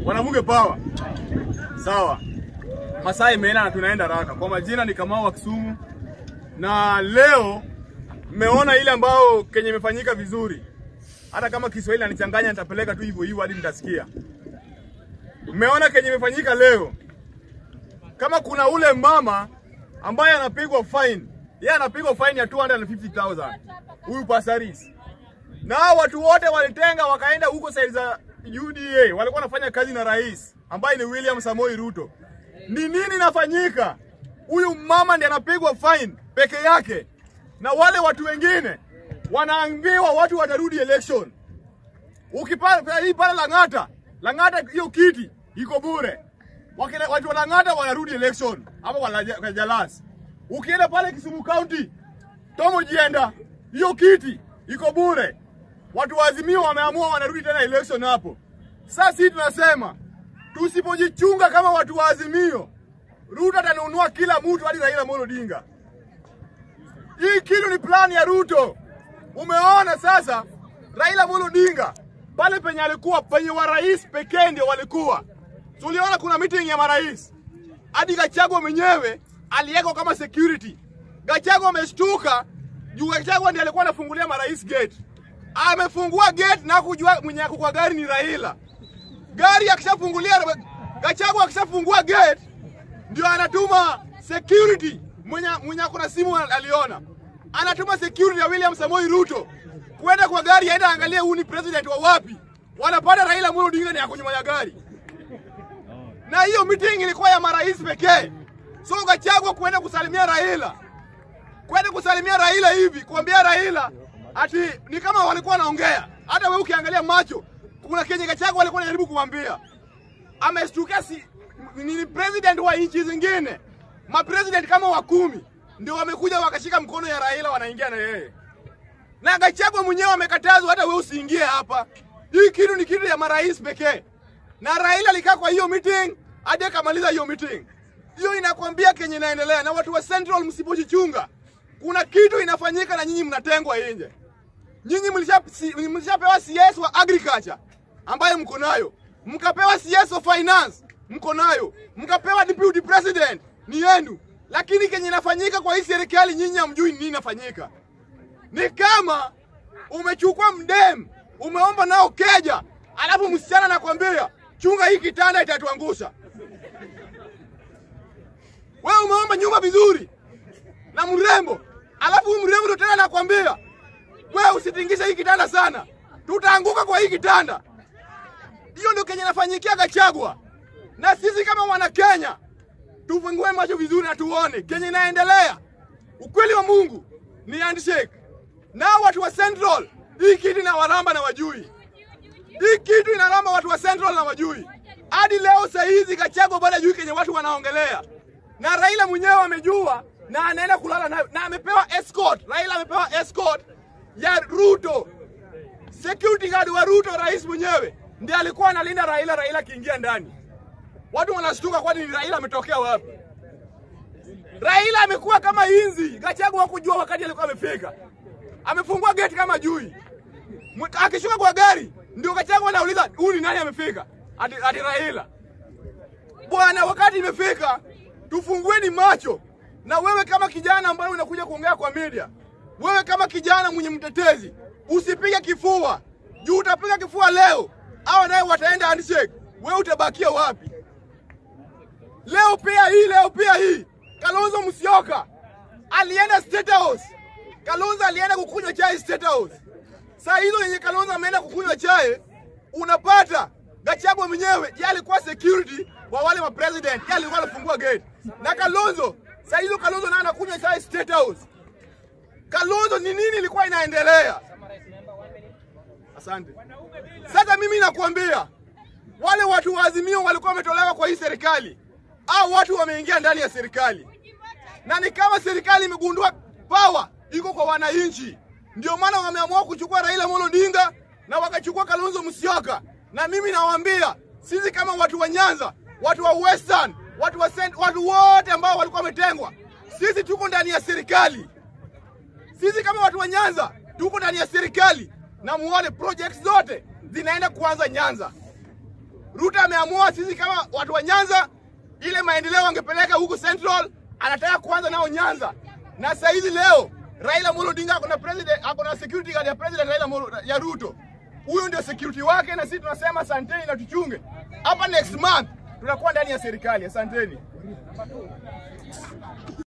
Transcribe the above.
Mwanamke power. Sawa. Masaa imeenda na tunaenda haraka. Kwa majina ni Kamau wa Kisumu, na leo mmeona ile ambao kenye imefanyika vizuri. Hata kama Kiswahili anichanganya, nitapeleka tu hivyo hivyo hadi mtasikia. Mmeona kenye imefanyika leo. Kama kuna ule mama ambaye anapigwa fine, yeye anapigwa fine ya 250,000 huyu Pasaris, na hao watu wote walitenga wakaenda huko side za UDA, walikuwa wanafanya kazi na rais ambaye ni William Samoei Ruto. Ni nini inafanyika? Huyu mama ndiye anapigwa fine peke yake, na wale watu wengine wanaambiwa watu watarudi election. Ukipata hii pale Lang'ata, Lang'ata hiyo kiti iko bure. Wakina, watu wa Lang'ata wanarudi election hapo kwa Laja- kwa Jalas. Ukienda pale Kisumu County, Tomo Jienda, hiyo kiti iko bure. Watu wa Azimio wameamua wanarudi tena election hapo. Sasa sisi tunasema tusipojichunga kama watu wa Azimio, Ruto atanunua kila mtu hadi Raila Amolo Odinga. Hii kitu ni plani ya Ruto. Umeona sasa, Raila Amolo Odinga pale penye alikuwa penye wa rais pekee ndio walikuwa. Tuliona kuna meeting ya marais, hadi Gachagua mwenyewe aliwekwa kama security. Gachagua ameshtuka juu Gachagua ndiye alikuwa anafungulia marais gate. Amefungua gate na kujua mwenye ako kwa gari ni Raila. Gari akishafungulia Gachagua akishafungua gate ndio anatuma security mwenye mwenye ako na simu aliona, anatuma security ya William Samoei Ruto kwenda kwa gari, aenda angalie huu ni president wa wapi. Wanapata Raila Amolo Odinga ni ako nyuma ya gari, na hiyo meeting ilikuwa ya marais pekee. So Gachagua kwenda kusalimia Raila, kwenda kusalimia Raila hivi, kuambia Raila ati ni kama walikuwa wanaongea. Hata wewe ukiangalia macho, kuna kenye Gachagua alikuwa anajaribu kumwambia ameshtukia si, ni president wa nchi zingine, mapresident kama wa kumi ndio wamekuja wakashika mkono ya Raila wanaingia na yeye, na Gachagua mwenyewe amekatazwa, hata wewe usiingie hapa. Hii kitu ni kitu ya marais pekee, na Raila alikaa kwa hiyo meeting hadi akamaliza hiyo meeting. Hiyo inakwambia kenye inaendelea, na watu wa Central msipojichunga, kuna kitu inafanyika na nyinyi mnatengwa nje. Nyinyi mlisha- si- mlishapewa CS wa agriculture ambayo mko nayo, mkapewa CS of finance mko nayo, mkapewa deputy president ni yenu, lakini kenye inafanyika kwa hii serikali nyinyi hamjui nini inafanyika. Ni kama umechukua mdem umeomba nao keja, alafu msichana anakwambia chunga hii kitanda itatuangusha. Wewe umeomba nyumba vizuri na mrembo, alafu huyu mrembo ndo tena anakwambia wewe usitingishe hii kitanda sana, tutaanguka kwa hii kitanda. Hiyo ndio kenye nafanyikia Gachagua, na sisi kama wana Kenya tufungue macho vizuri na tuone kenye inaendelea. Ukweli wa Mungu ni handshake, na watu wa Central hii kitu inawaramba na wajui, hii kitu inaramba watu wa Central na wajui. Hadi leo saa hizi Gachagua bado hajui kenye watu wanaongelea, na Raila mwenyewe amejua na anaenda kulala na, na amepewa escort. Raila amepewa escort ya Ruto security guard wa Ruto, rais mwenyewe ndiye alikuwa analinda Raila. Raila akiingia ndani, watu wanashtuka, kwani ni Raila ametokea wapi? Raila amekuwa kama inzi. Gachagua hakujua wakati alikuwa amefika, amefungua geti kama jui. Mw- Akishuka kwa gari, ndio Gachagua anauliza huyu ni nani amefika? Ati, ati Raila. Bwana, wakati imefika, tufungueni macho. Na wewe kama kijana ambaye unakuja kuongea kwa media, wewe kama kijana mwenye mtetezi, usipige kifua juu utapiga kifua leo, hawa naye wataenda handshake, wewe utabakia wapi? Leo pia hii, leo pia hii, Kalonzo Musyoka alienda State House. Kalonzo alienda kukunywa chai State House. Saa hizo yenye Kalonzo ameenda kukunywa chai, unapata Gachagua mwenyewe yeye alikuwa security wa wale wa president, yeye alikuwa anafungua gate. Na Kalonzo, saa hizo Kalonzo naye anakunywa chai State House. Kalonzo ni nini ilikuwa inaendelea? Asante. Sasa mimi nakuambia wale watu wa Azimio walikuwa wametolewa kwa hii serikali, au watu wameingia ndani ya serikali, na ni kama serikali imegundua power iko kwa wananchi, ndio maana wameamua kuchukua Raila Amolo Odinga na wakachukua Kalonzo Musyoka. Na mimi nawaambia sisi kama watu wa Nyanza, watu wa Western, watu wa Cent, watu wote ambao walikuwa wametengwa, sisi tuko ndani ya serikali. Sisi kama watu wa Nyanza tuko ndani ya serikali, na muone projects zote zinaenda kuanza Nyanza. Ruto ameamua sisi kama watu wa Nyanza, ile maendeleo angepeleka huku Central, anataka kuanza nao Nyanza. Na saa hizi leo Raila Amolo Odinga ako na president, ako na security guard ya president Raila Amolo, ya Ruto. Huyo ndio security wake, na sisi tunasema asanteni na tuchunge. Hapa next month tutakuwa ndani ya serikali. Asanteni.